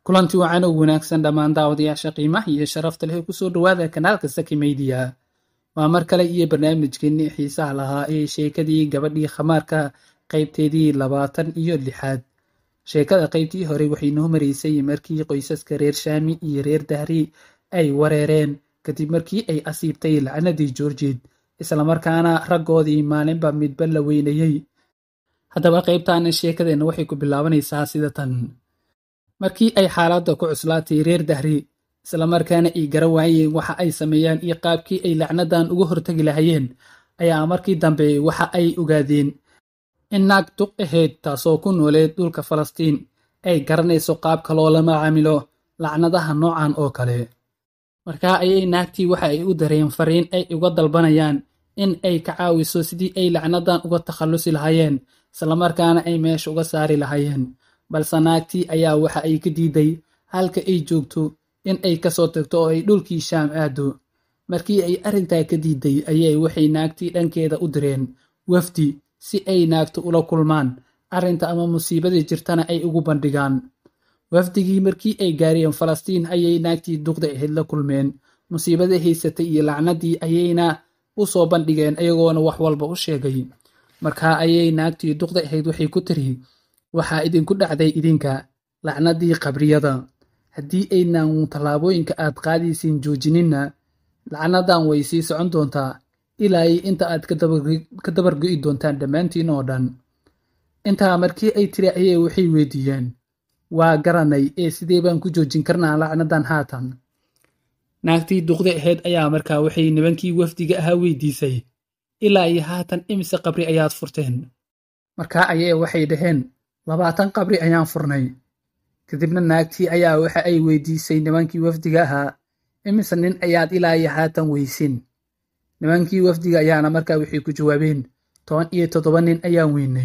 kulanti wacan u wanaagsan dhammaan daawadayaasha qiimaha iyo sharafta leh ee kusoo dhowaada kanaalka saki meydiya waa mar kale iyo barnaamijkeennii xiisaha lahaa ee sheekadii gabadhii khamaarka qaybteedii labaatan iyo lixaad sheekada qaybtii hore waxay noo maraysay markii qoysaska reer shaami iyo reer dahri ay wareereen kadib markii ay asiibtay lacnadii joorjid islamarkaana raggoodii maalinba midba la weynayey haddaba qaybtaana sheekadeenna waxay ku bilaabanaysaa sida tan markii ay xaaladda ku cuslaatay reer dahri islamarkaana ay garan waayeen waxa ay sameeyaan iyo qaabkii ay lacnadan uga hortagi lahayeen ayaa markii dambe waxa ay ogaadeen in naag duq ahayd taasoo ku nooleed dhulka falastiin ay garanayso qaabka loola macaamilo lacnadaha noocan oo kale markaa ayay naagtii waxa ay u dareen fariin ay uga dalbanayaan in ay ka caawiso sidii ay lacnadan uga takhallusi lahaayeen islamarkaana ay meesha uga saari lahaayeen balse naagtii ayaa waxa ay ka diiday halka ay joogto in ay kasoo tagto oo ay dhulkii shaam aado markii ay arrintaa ka diiday ayay waxay naagtii dhankeeda u direen wafdi si ay naagtu ula kulmaan arrinta ama musiibadii jirtana ay ugu bandhigaan wafdigii markii ay gaareen falastiin ayay naagtii duqda ahayd la kulmeen musiibadii haysatay iyo lacnadii ayayna u soo bandhigeen ayagoona wax walba u sheegay markaa ayay naagtii duqda ahayd waxay ku tiri waxaa idinku dhacday idinka lacnadii qabriyada haddii aynan tallaabooyinka aad qaadaysiin joojininna lacnadan way sii socon doontaa ilaa inta aad ka dabargo'i doontaan dhammaantiin oo dhan intaa markii ay tiri ayay waxay weydiiyeen waa garanay ee sidee baan ku joojin karnaa lacnadan haatan naagtii duqda ahayd ayaa markaa waxay nibankii wafdiga ahaa weydiisay ilaa iyo haatan imise qabri ayaad furteen markaa ayay waxay dhaheen labaatan qabri ayaan furnay kadibna naagtii ayaa waxa ay weydiisay nimankii wafdiga ahaa imise nin ayaad ilaa iyo haatan weysin nimankii wafdiga ayaana markaa waxay ku jawaabeen toban iyo toddoba nin ayaan weynay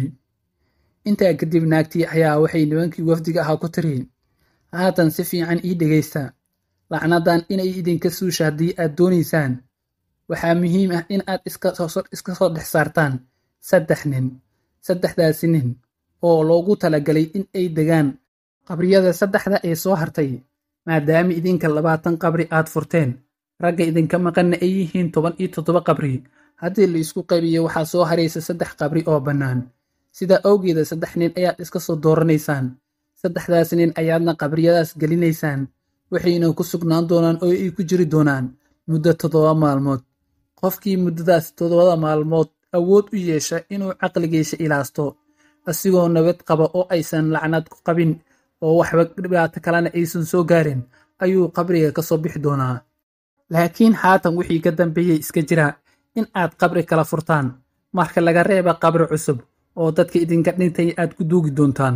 intaa kadib naagtii ayaa waxay nimankii wafdiga ahaa ku tiri haatan si fiican ii dhegaysta lacnadan inay idinka suusha haddii aad doonaysaan waxaa muhiim ah in aad iska soo dhex saartaan saddex nin saddexdaasi nin oo loogu talagalay in ay degaan qabriyada saddexda ee soo hartay maadaama idinka labaatan qabri aad furteen ragga idinka maqanna ay yihiin toban iyo toddoba qabri haddii la isku qaybiyo waxaa soo haraysa saddex qabri oo bannaan sidaa awgeeda saddex nin ayaad iska soo dooranaysaan saddexdaas nin ayaadna qabriyadaas gelinaysaan waxayna ku sugnaan doonaan oo ay ku jiri doonaan muddo toddoba maalmood qofkii muddadaas toddobada maalmood awood u yeesha inuu caqligiisa ilaasto asigoo nabad qaba oo aysan lacnad ku qabin oo waxba dhibaato kalena aysan soo gaarin ayuu qabriga ka soo bixi doonaa laakiin haatan wixii ka dambeeyey iska jira in aad qabri kala furtaan marka laga reeba qabri cusub oo dadka idinka dhintay aad ku duugi doontaan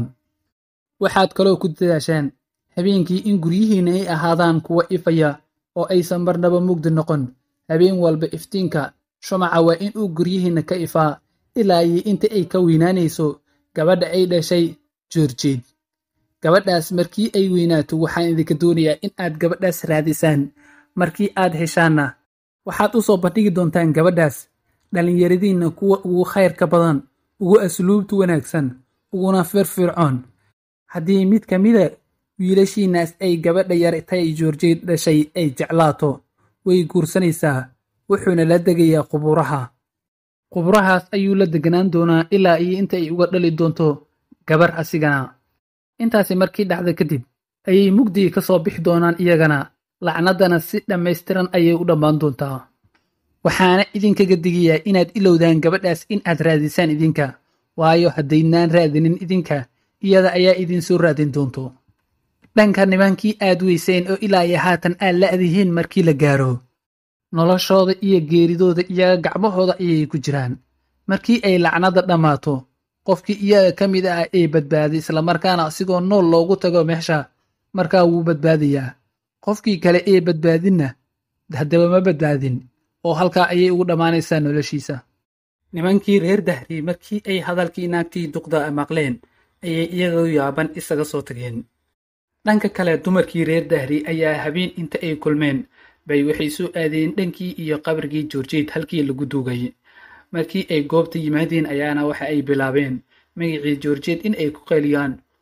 waxaad kaloo ku dadaashaan habeenkii in guryihiinna ay ahaadaan kuwa ifaya oo aysan marnaba mugdi noqon habeen walba iftiinka shumaca waa in uu guryihiinna ka ifaa ilaa iyo inta ay ka weynaanayso gabadha ay dhashay joorjeed gabadhaas markii ay weynaato waxaan idinka doonayaa in aad gabadhaas raadisaan markii aad heshaanna waxaad u soo bandhigi doontaan gabadhaas dhallinyaradiinna kuwa ugu khayrka badan ugu asluubta wanaagsan uguna firfircoon haddii mid ka mida wiilashiinnaas ay gabadha yartay joorjeed dhashay ay jeclaato way guursanaysaa wuxuuna la degayaa quburaha quburahaas ayuu la deganaan doonaa ilaa iyo inta ay uga dhali doonto gabar asigana intaasi markii dhacda kadib ayay mugdii ka soo bixi doonaan iyagana lacnaddana si dhammaystiran ayay u dhammaan doontaa waxaana idinkaga digayaa inaad ilowdaan gabadhaas in aad raadisaan idinka waayo haddaynaan raadinin idinka iyada ayaa idinsoo raadin doonto dhanka nimankii aad weyseen oo ilaa iyo haatan aad la'dihiin markii la gaaro noloshooda iyo geeridooda iyaga gacmahooda ayay ku jiraan markii ay lacnada dhammaato qofkii iyaga ka mid ah ee badbaaday islamarkaana asigoo nool loogu tago meesha markaa wuu badbaadayaa qofkii kale ee badbaadinna haddaba ma badbaadin oo halkaa ayay ugu dhammaanaysaa noloshiisa nimankii reer dahri markii ay hadalkii naagtii duqda maqleen ayay iyagoo yaaban isaga soo tageen dhanka kale dumarkii reer dahri ayaa habeen inta ay kulmeen bay waxay soo aadeen dhankii iyo qabrigii joorjeed halkii lagu duugay markii ay goobta yimaadeen ayaana waxa ay bilaabeen magacii joorjeed in ay ku qayliyaan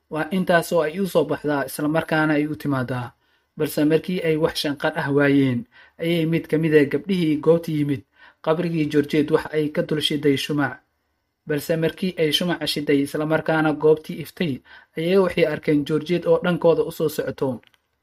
waa intaasoo ay u soo baxdaa islamarkaana ay u timaadaa balse markii ay wax shanqar ah waayeen ayay mid ka mida gabdhihii goobta yimid qabrigii jorjeed wax ay ka dul shiday shumac balse markii ay shumaca shiday islamarkaana goobtii iftay ayay waxay arkeen jorjeed oo dhankooda u soo socoto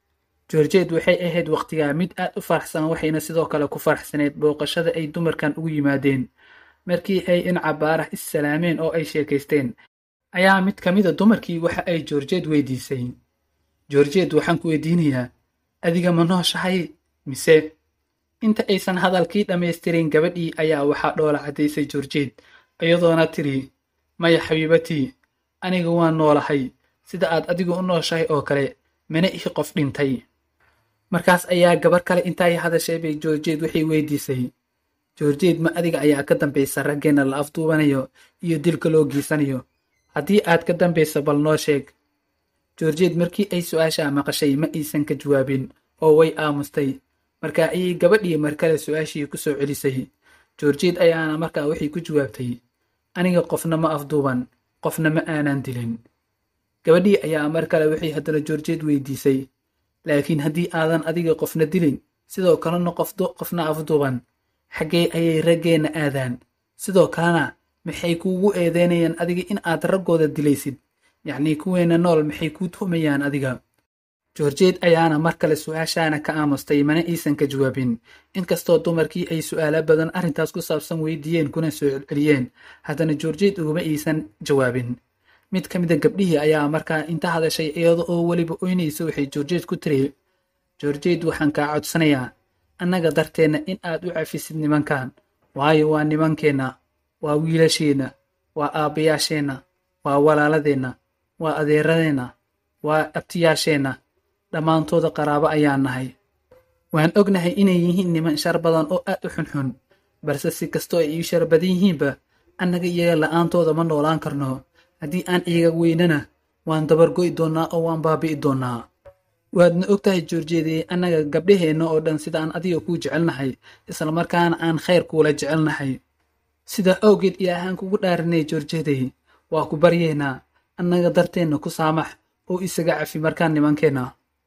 jorjeed waxay ahayd wakhtigaa mid aad u faraxsan waxayna sidoo kale ku faraxsaneyd booqashada ay dumarkan ugu yimaadeen markii ay dhinaca baarax is salaameen oo ay sheekaysteen ayaa mid ka mida dumarkii waxa ay jorjeed weydiisay jorjeed waxaan ku weydiinayaa adiga ma nooshahay mise inta aysan hadalkii dhammaystirin gabadhii ayaa waxaa dhoola caddaysay jorjeed iyadoona tiri maya xabiibatii aniga waan noolahay sida aad adigu u nooshahay oo kale mana ihi qof dhintay markaas ayaa gabar kale intaay hadashay bay jorjeed waxay weydiisay jorjeed ma adiga ayaa ka dambaysa raggeenna la afduubanayo iyo dilka loo geysanayo haddii aad ka dambayso bal noo sheeg jorjeed markii ay su-aashaa maqashay ma aysan ka jawaabin oo way aamustay markaa ayay gabadhii mar kale su-aashii ku soo celisay jorjeed ayaana markaa waxay ku jawaabtay aniga qofna ma afduuban qofna ma aanan dilin gabadhii ayaa mar kale waxay haddana jorjeed weydiisay laakiin haddii aadan adiga qofna dilin sidoo kalena qofna afduuban xaggee ayay raggeenna aadaan sidoo kalena maxay kuugu eedeynayaan adiga in aad raggooda dilaysid yacnii kuweenna nool maxay kuu tuhmayaan adiga jorjeed ayaana mar kale su-aashaana ka aamustay mana aysan ka jawaabin inkastoo dumarkii ay su'aalo badan arrintaas ku saabsan weydiiyeen kuna soo celceliyeen haddana jorjeed uguma aysan jawaabin mid ka mida gabdhihii ayaa markaa inta hadashay iyada oo weliba oynaysa waxay jorjeed ku tiri jorjeed waxaan kaa codsanayaa annaga darteenna in aad u cafisid nimankan waayo waa nimankeenna waa wiilasheenna waa aabbayaasheenna waa walaaladeenna waa adeeradeenna waa abtiyaasheenna dhammaantooda qaraabo ayaan nahay waan ognahay inay yihiin niman shar badan oo aad u xunxun balse si kastoo ay ii shar badan yihiinba annaga iyaga la'aantooda ma noolaan karno haddii aan iyaga weynana waan dabargo'i doonnaa oo waan baabi'i doonnaa waadna og tahay joorjeedee annaga gabdhaheenna oo dhan sidaan adiga kuu jecelnahay islamarkaana aan khayr kuula jecelnahay sidaa awgeed ilaahaan kugu dhaarinay joorjeeday waa ku baryeynaa annaga darteenna ku saamax oo isaga cafi markaan nimankeenna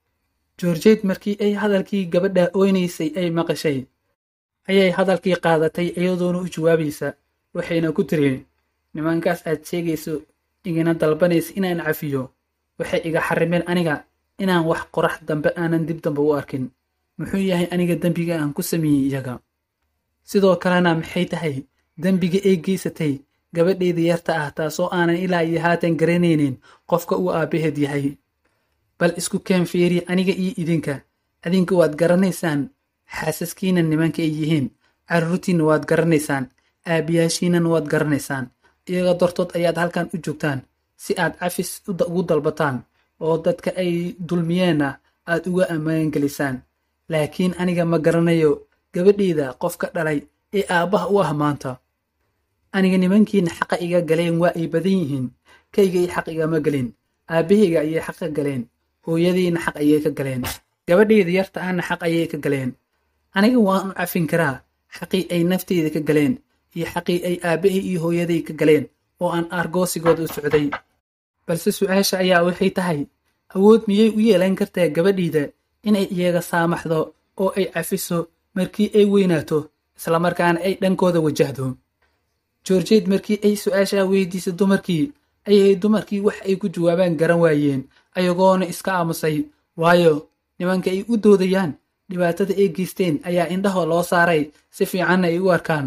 joorjeed markii ay hadalkii gabadha oynaysay ay maqashay ayay hadalkii qaadatay iyadoona u jawaabaysa waxayna ku tiri nimankaas aad sheegayso igana dalbanaysa inaan cafiyo waxay iga xarimeen aniga inaan wax qorax dambe aanan dib dambe u arkin muxuu yahay aniga dembiga aan ku sameeyey iyaga sidoo kalena maxay tahay dembiga ay geysatay gabadheeda yarta ah taasoo aanan ilaa iyo haatan garanaynin qofka uu aabbaheed yahay bal isku keen fiiri aniga iyo idinka adinka waad garanaysaan xaasaskiina nimanka ay yihiin carruurtiinna waad garanaysaan aabiyaashiinana waad garanaysaan iyaga dartood ayaad halkan u joogtaan si aad cafis ugu dalbataan oo dadka ay dulmiyeenna aad uga ammaan gelisaan laakiin aniga ma garanayo gabadheyda qofka dhalay ee aabbaha u ah maanta aniga nimankiina xaqa iga galeen waa ay badan yihiin kaygay xaq igama gelin aabbahayga ayay xaq ka galeen hooyadiina xaq ayay ka galeen gabadheyda yarta ahna xaq ayay ka galeen aniga waan u cafin karaa xaqii ay nafteyda ka galeen iyo xaqii ay aabbahay iyo hooyaday ka galeen oo aan aargoosigooda u socday balse su-aasha ayaa waxay tahay awood miyay u yeelan kartaa gabadhiida inay iyaga saamaxdo oo ay cafiso markii ay weynaato islamarkaana ay dhankooda wajahdo joorjeed markii ay su-aashaa weydiisay dumarkii ayay dumarkii wax ay ku jawaabaan garan waayeen ayagoona iska aamusay waayo nimanka ay u doodayaan dhibaatada ay geysteen ayaa indhaho loo saaray si fiicanna ay u arkaan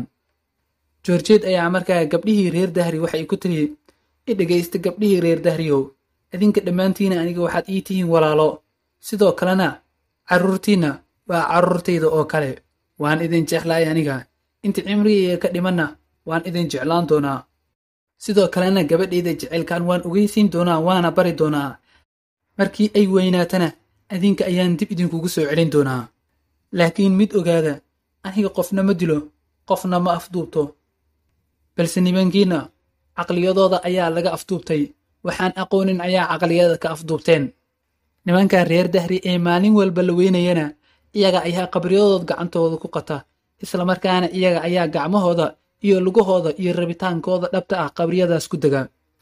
joorjeed ayaa markaa gabdhihii reer dahri waxay ku tiri i dhegaysta gabdhihii reer dahriyow idinka dhammaantiina aniga waxaad ii tihiin walaalo sidoo kalena carruurtiinna waa carruurtayda oo kale waan idin jeclaay aniga inta cimrigayga ka dhimanna waan idin jeclaan doonaa sidoo kalena gabadhayda jecelkan waan ogeysiin doonaa waana bari doonaa markii ay weynaatana adinka ayaan dib idinkugu soo celin doonaa laakiin mid ogaada aniga qofna ma dilo qofna ma afduubto balse nimankiinna caqliyadooda ayaa laga afduubtay waxaan aqoonin ayaa caqliyada ka afduubteen nimankaa reer dahri ee maalin walba la weynayana iyaga ayaa qabriyadooda gacantooda ku qata islamarkaana iyaga ayaa gacmahooda iyo lugahooda iyo rabitaankooda dhabta ah qabriyadaas ku dega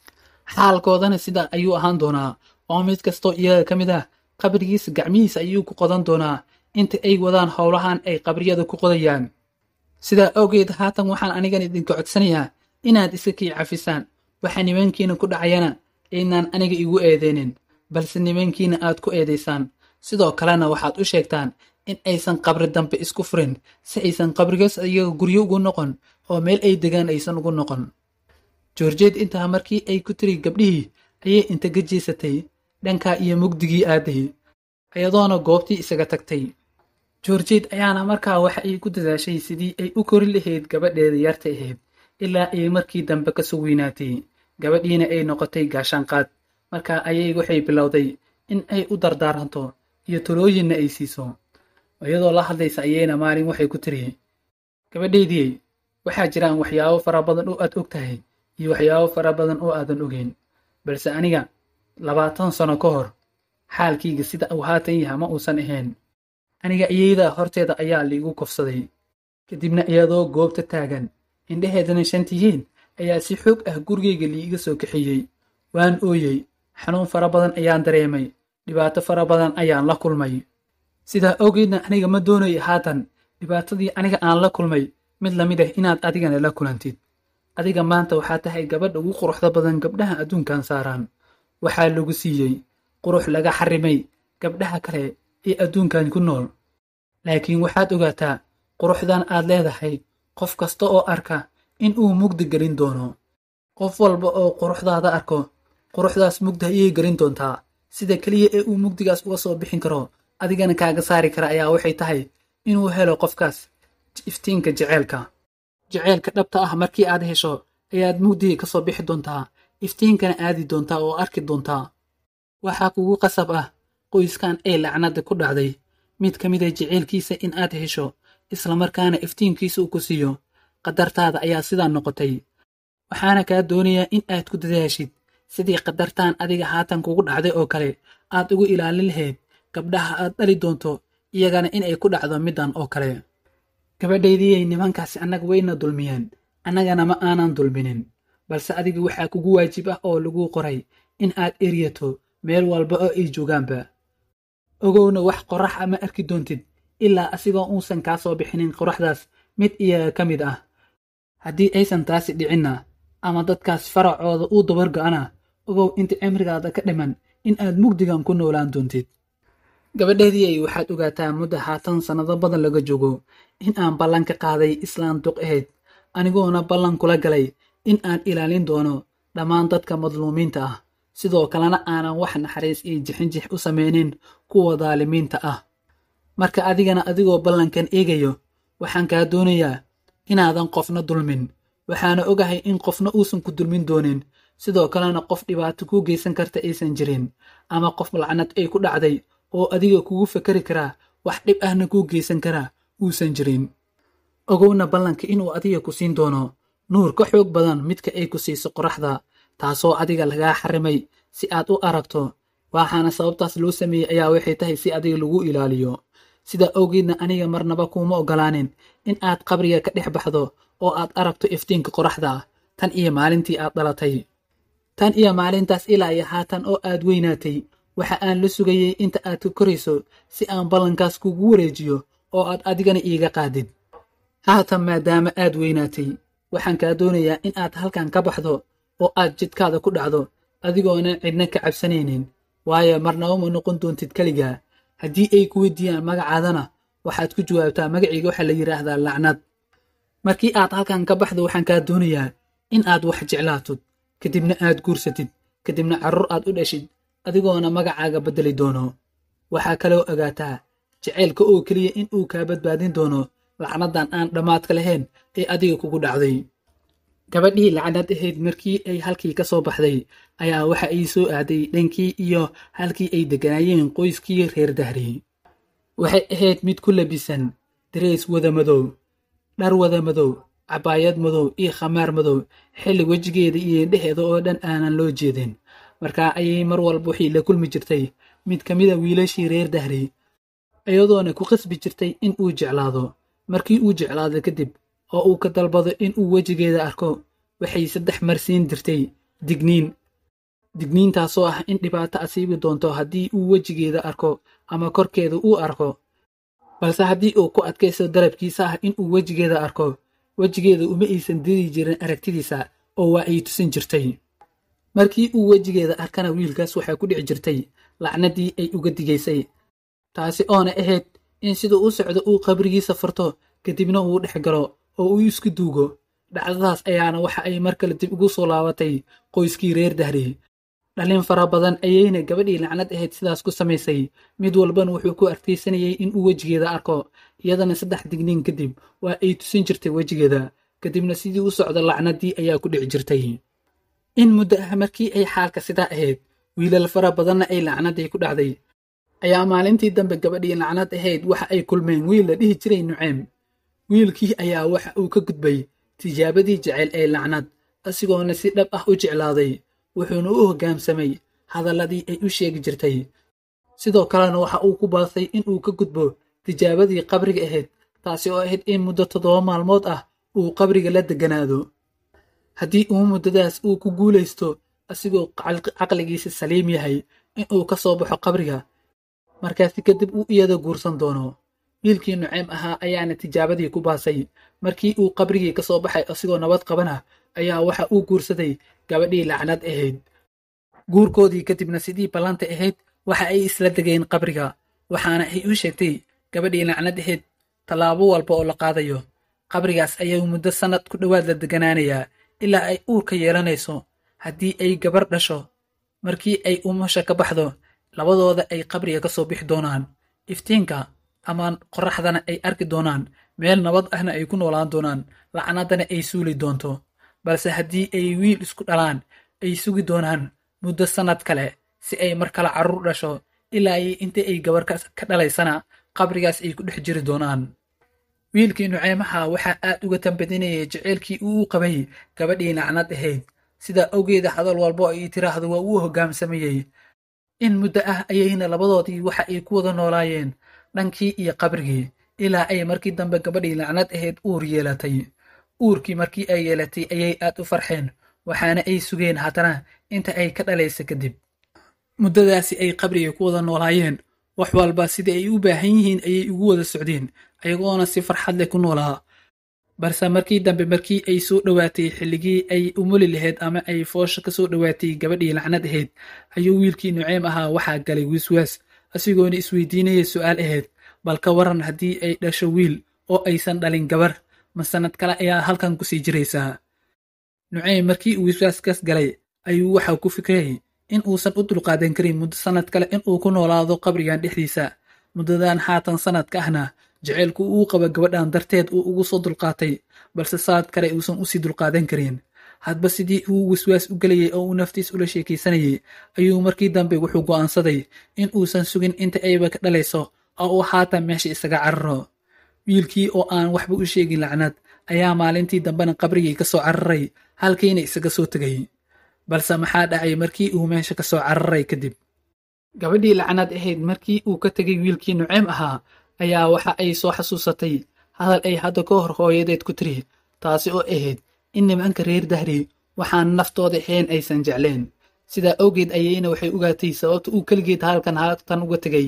xaalkoodana sidaa ayuu ahaan doonaa oo mid kastoo iyaga ka mid ah qabrigiisa gacmihiisa ayuu ku qodan doonaa inta ay wadaan howlahan ay qabriyada ku qodayaan sidaa awgeed haatan waxaan anigan idinka codsanayaa inaad iska kii cafisaan waxaa nimankiina ku dhacayana inaan aniga igu eedeynin balse nimankiina aad ku eedaysaan sidoo kalena waxaad u sheegtaan in aysan qabri dambe isku furin si aysan qabrigaas iyaga guryo ugu noqon oo meel ay degaan aysan ugu noqon joorjeed intaa markii ay ku tiri gabdhihii ayay inta gajeysatay dhankaa iyo mugdigii aaday iyadoona goobtii isaga tagtay joorjeed ayaana markaa waxa ay ku dadaashay sidii ay u kori lahayd gabadheeda yarta ahayd ilaa ay markii dambe ka soo weynaatay gabadhiina ay noqotay gaashaanqaad markaa ayay waxay bilowday in ay u dardaaranto iyo talooyinna ay siiso iyadoo la hadlaysa ayayna maalin waxay ku tiri gabadhaydii waxaa jiraan waxyaabo fara badan oo aad og tahay iyo waxyaabo fara badan oo aadan ogeyn balse aniga labaatan sano ka hor xaalkayga sida uu haatan yaha ma uusan ahayn aniga iyada horteeda ayaa liigu kofsaday kadibna iyadoo goobta taagan indhaheedana shantihiin ayaa si xoog ah gurigayga liiga soo kaxeeyey waan ooyey xanuun fara badan ayaan dareemay dhibaato fara badan ayaan la kulmay sidaa awgeedna aniga ma doonayo haatan dhibaatadii aniga aan la kulmay mid lamid ah inaad adigana la kulantid adiga maanta waxaa tahay gabadha ugu quruxda badan gabdhaha adduunkan saaraan waxaa lagu siiyey qurux laga xarimay gabdhaha kale ee adduunkan ku nool laakiin waxaad ogaataa quruxdan aad leedahay qof kasta oo arka in uu mugdi gelin doono qof walba oo quruxdaada arko quruxdaas mugdi ayay gelin doontaa sida keliya ee uu mugdigaas uga soo bixin karo adigana kaaga saari kara ayaa waxay tahay inuu helo qofkaas iftiinka jeceelka jeceelka dhabta ah markii aad hesho ayaad mugdiga ka soo bixi doontaa iftiinkana aadi doontaa oo arki doontaa waxaa kugu qasab ah qoyskan ee lacnada ku dhacday mid ka mid a jeceelkiisa in aad hesho islamarkaana iftiinkiisa uu ku siiyo qadartaada ayaa sidaa noqotay waxaana kaa doonayaa in aad ku dadaashid sidii qadartaan adiga haatan kugu dhacday oo kale aad ugu ilaalin lahayd gabdhaha aad dhali doonto iyagana inay ku dhacdo middan oo kale gabadhaydiyay nimankaasi annaga wayna dulmiyeen annagana ma aanan dulminin balse adiga waxaa kugu waajib ah oo lagu qoray in aad eryato meel walba oo ay joogaanba ogowna wax qorax a ma arki doontid ilaa asigoo uusan kaa soo bixinin qoraxdaas mid iyaga ka mid ah haddii aysan taasi dhicinna ama dadkaas faracooda uu dabar go'ana ogow inta cimrigaada ka dhiman in aad mugdigan ku noolaan doontid gabadheedii waxaad ogaataa muddo haatan sannado badan laga joogo in aan ballan ka qaaday islaan duq ahayd anigoona ballan kula galay in aan ilaalin doono dhammaan dadka madluumiinta ah sidoo kalena aanan wax naxariis iyo jixinjix u samaynin kuwa daalimiinta ah marka adigana adigoo ballankan eegayo waxaan kaa doonayaa inaadan qofna dulmin waxaana ogahay in qofna uusan ku dulmin doonin sidoo kalena qof dhibaato kuu geysan karta aysan jirin ama qof lacnad ay ku dhacday oo adiga kugu fakari karaa wax dhib ahna kuu geysan karaa uusan jirin ogowna ballanka inuu adiga ku siin doono nuur ka xoog badan midka ay ku siiso qoraxda taasoo adiga lagaa xarimay si aad u aragto waxaana sababtaas loo sameeyey ayaa waxay tahay si adiga lagu ilaaliyo sidaa awgeedna aniga marnaba kuuma ogolaanin in aad qabriga ka dhex baxdo oo aad aragto iftiinka qoraxda tan iyo maalintii aad dhalatay tan iyo maalintaas ilaa iyo haatan oo aad weynaatay waxa aan la sugayey inta aad ka korayso si aan ballankaas kugu wareejiyo oo aad adigana iiga qaadid haatan maadaama aad weynaatay waxaan kaa doonayaa in aad halkan ka baxdo oo aad jidkaada ku dhacdo adigoonan cidna ka cabsanaynin waayo marnaba ma noqon doontid keligaa haddii ay ku weydiiyaan magacaadana waxaad ku jawaabtaa magacayga waxaa la yidhaahdaa lacnad markii aad halkan ka baxdo waxaan kaa doonayaa in aad wax jeclaatid kadibna aad guursatid kadibna carruur aad u dhashid adigoona magacaaga beddeli doono waxaa kaloo ogaataa jaceylka oo keliya in uu kaa badbaadin doono lacnadan aan dhammaadka lahayn ee adiga kugu dhacday gabadhii lacnad ahayd markii ay halkii ka soo baxday ayaa waxa ay soo aaday dhankii iyo halkii ay degganaayeen qoyskii reer dahri waxay ahayd mid ku labisan dareys wada madow dhar wada madow cabaayad madow iyo khamaar madow xilli wejigeeda iyo indheheeda oo dhan aanan loo jeedin markaa ayay mar walba waxay la kulmi jirtay mid ka mida wiilashii reer dahri iyadoona ku qasbi jirtay in uu jeclaado markii uu jeclaado kadib oo uu ka dalbado in uu wejigeeda arko waxay saddex mar siin jirtay digniin digniintaasoo ah in dhibaato asiibi doonto haddii uu wejigeeda arko ama korkeeda uu arko balse haddii uu ku adkaysto dalabkiisa ah in uu wejigeeda arko wejigeeda uma aysan diri jirin aragtidiisa oo waa ay tusin jirtay markii uu wejigeeda arkana wiilkaas waxaa ku dhici jirtay lacnadii ay uga digaysay taasi oona ahayd in siduu u socdo uu qabrigiisa furto kadibna uu dhex galo oo uu isku duugo dhacdadaas ayaana waxa ay mar kale dib ugu soo laabatay qoyskii reer dahri dhalin fara badan ayayna gabadhii lacnad ahayd sidaas ku samaysay mid walbana wuxuu ku arkaysanayay in uu wejigeeda arko iyadana saddex digniin kadib waa ay tusin jirtay wejigeeda kadibna sidii u socda lacnadii ayaa ku dhici jirtay in muddo ah markii ay xaalka sidaa ahayd wiilal fara badanna ay lacnadii ku dhacday ayaa maalintii dambe gabadhii lacnad ahayd waxa ay kulmeen wiil la dhihi jiray nuceem wiilkii ayaa waxa uu ka gudbay tijaabadii jecel ee lacnad asigoona si dhab ah u jeclaaday wuxuuna u hoggaamsamay hadalladii ay u sheegi jirtay sidoo kalena waxa uu ku baasay in uu ka gudbo tijaabadii qabriga ahayd taasi oo ahayd in muddo toddoba maalmood ah uu qabriga la degganaado haddii uu muddadaas uu ku guulaysto asigoo caqligiisa saliim yahay in uu ka soo baxo qabriga markaasi kadib uu iyada guursan doono wiilkii nuceem ahaa ayaana tijaabadii ku baasay markii uu qabrigii ka soo baxay asigoo nabad qabana ayaa waxa uu guursaday gabadhii lacnad ahayd guurkoodii kadibna sidii ballanta ahayd waxa ay isla degeen qabriga waxaana ay u sheegtay gabadhii lacnad ahayd tallaabo walba oo la qaadayo qabrigaas ayuu muddo sannad ku dhowaad la deganaanayaa ilaa ay uurka yeelanayso haddii ay gabar dhasho markii ay umasha ka baxdo labadooda ay qabriga ka soo bixi doonaan iftiinka ama qorraxdana ay arki doonaan meel nabad ahna ay ku noolaan doonaan lacnaddana ay suuli doonto balse haddii ay wiil isku dhalaan ay sugi doonaan muddo sannad kale si ay mar kale carruur dhasho ilaa ay inta ay gabarkaas ka dhalaysana qabrigaas ay ku dhex jiri doonaan wiilkii nuceemaha waxaa aad uga tambadinayay jeceylkii uu u qabay gabadhii lacnad ahayd sidaa awgeeda hadal walbo ay tiraahdo waa uu hoggaamsamayey in muddo ah ayayna labadoodii waxa ay ku wada noolaayeen dhankii iyo qabrigii ilaa ay markii dambe gabadhii lacnad ahayd uur yeelatay uurkii markii ay yeelatay ayay aad u farxeen waxaana ay sugeen haddana inta ay ka dhalaysa kadib muddadaasi ay qabriga ku wada noolaayeen wax walba sida ay u baahan yihiin ayay ugu wada socdeen ayagoona si farxad leh ku noolaa balse markii dambe markii ay soo dhowaatay xilligii ay umuli lahayd ama ay foosha ka soo dhowaatay gabadhii lacnad ahayd ayuu wiilkii nuceem ahaa waxaa galay wiiswaas asigoona isweydiinaya su'aal ahayd bal ka waran haddii ay dhasho wiil oo aysan dhalin gabar ma sannad kale ayaa halkan ku sii jiraysaa nuceem markii uu wiiswaaskaas galay ayuu waxaa ku fikrayay in uusan u dulqaadan karin muddo sannad kale in uu ku noolaado qabrigan dhexdiisa muddadan haatan sannadka ahna jaceylku uu qaba gabadhan darteed uu ugu soo dulqaatay balse saad kale uusan usii dulqaadan karin hadba sidii uu wiswaas u gelayay oo uu naftiis ula sheekaysanayay ayuu markii dambe wuxuu go'aansaday in uusan sugin inta ayba ka dhalayso oo uu haatan meesha isaga cararo wiilkii oo aan waxba u sheegin lacnad ayaa maalintii dambena qabrigii ka soo cararay halkiina isaga soo tegay balse maxaa dhacay markii uu meesha ka soo cararay kadib gabadhii lacnad ahayd markii uu ka tegay wiilkii nuceem ahaa ayaa waxa ay soo xasuusatay hadal ay hadda ka hor hooyadeed ku tiri taasi oo ahayd in nimanka reer dahri waxaan naftooda ahayn aysan jecleen sidaa awgeed ayayna waxay ogaatay sababta uu keligeed halkan halkan uga tegay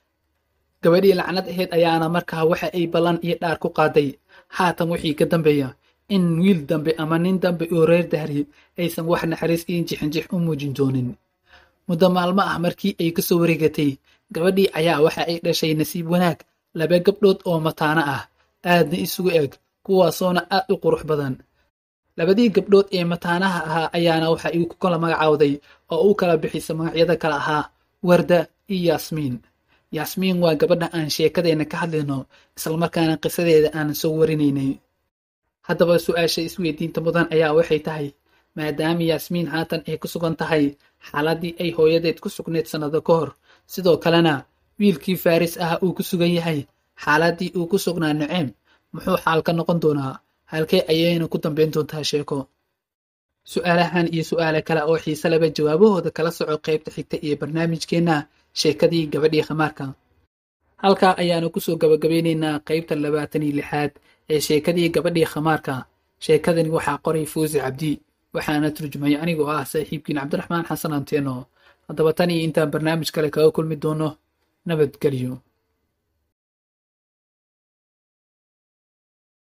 gabadhii lacnad ahayd ayaana markaa waxa ay ballan iyo dhaar ku qaaday haatan wixii ka dambeeya in wiil dambe ama nin dambe oo reer dahri aysan wax naxariis iyo jixinjix u muujin doonin muddo maalmo ah markii ay ka soo wareegatay gabadhii ayaa waxa ay dhashay nasiib wanaag laba gabdhood oo mataano ah aadna isugu eg kuwaasoona aad u qurux badan labadii gabdhood ee mataanaha ahaa ayaana waxa ay ku kala magacaawday oo u kala bixisa magacyada kale ahaa warda iyo yaasmiin yaasmiin waa gabadha aan sheekadeenna ka hadlayno islamarkaana qisadeeda aan soo warinaynay haddaba su-aasha isweydiinta mudan ayaa waxay tahay maadaama yaasmiin haatan ay ku sugan tahay xaaladdii ay hooyadeed ku sugnayd sannado ka hor sidoo kalena wiilkii faaris ah uu ku sugan yahay xaaladdii uu ku sugnaa naceem muxuu xaal ka noqon doonaa halkee ayayna ku dambayn doontaa sheeko su-aalahan iyo su-aale kale oo xiise laba jawaabahooda kala soco qaybta xigta iyo barnaamijkeenna sheekadii gabadhii khamaarka halkaa ayaanu kusoo gabagabeynaynaa qaybta labaatan iyo lixaad ee sheekadii gabadhii khamaarka sheekadani waxaa qoray fuusi cabdi waxaana turjumay anigoo ah saaxiibkiin cabdiraxmaan xasan anteeno haddaba tan iyo intaan barnaamij kale kaga kulmi doono nabadgelyo